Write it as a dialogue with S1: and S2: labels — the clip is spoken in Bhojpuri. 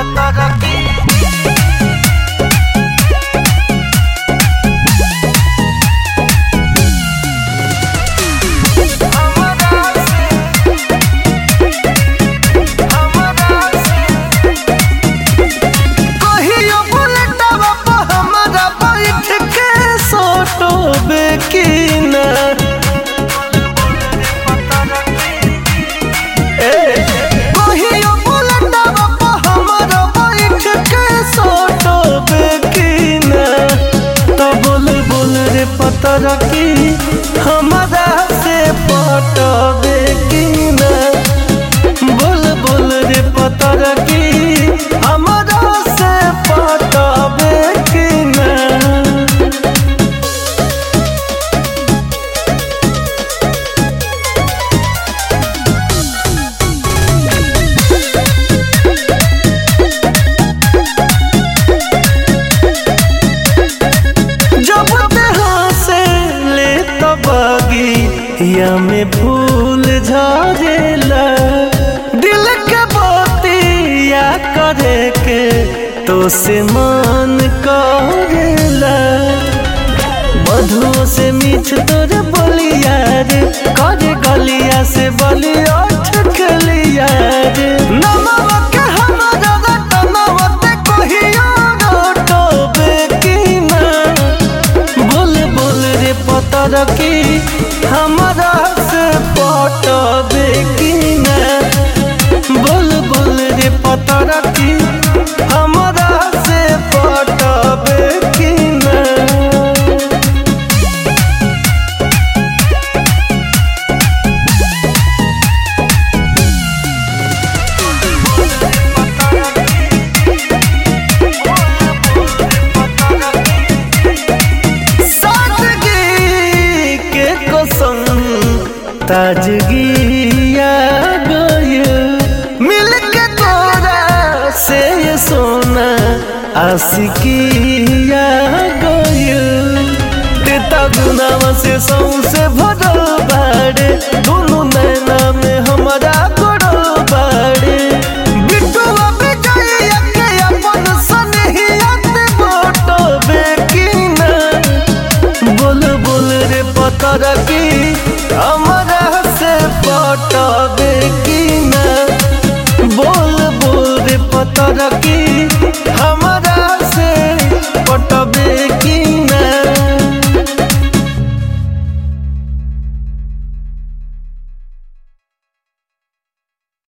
S1: कहियो बुलेटवा पर हमरा बैठ के सोटोबे की ना ए, कहियो बुलेटवा पर हमरा बैठ के सोटोबे की ना तो बोल बोल रे पतर की हमरा से पटबे की ना बोल बोल रे पतर की हमरा से पटबे की ना जब देहा से ले तबगी या में फूल झरेला दिल के बतिया करे के तो से मन करेला मधुओं से मीठ तोर बोलिया रे करे गलिया से बलिया ठकलिया रे नमवा के हमरा रतनवा ते कहियो रोटोबे की ना बोल बोल रे पतर की हमरा से पटबे की ना बोल बोल रे पतर की हमरा से पटबे की ना सादगी के कसम ताजगी आ गइल मिल के तोरा से ये सोना आशिकी आ गइल तेता गुनावा से सौसे भरल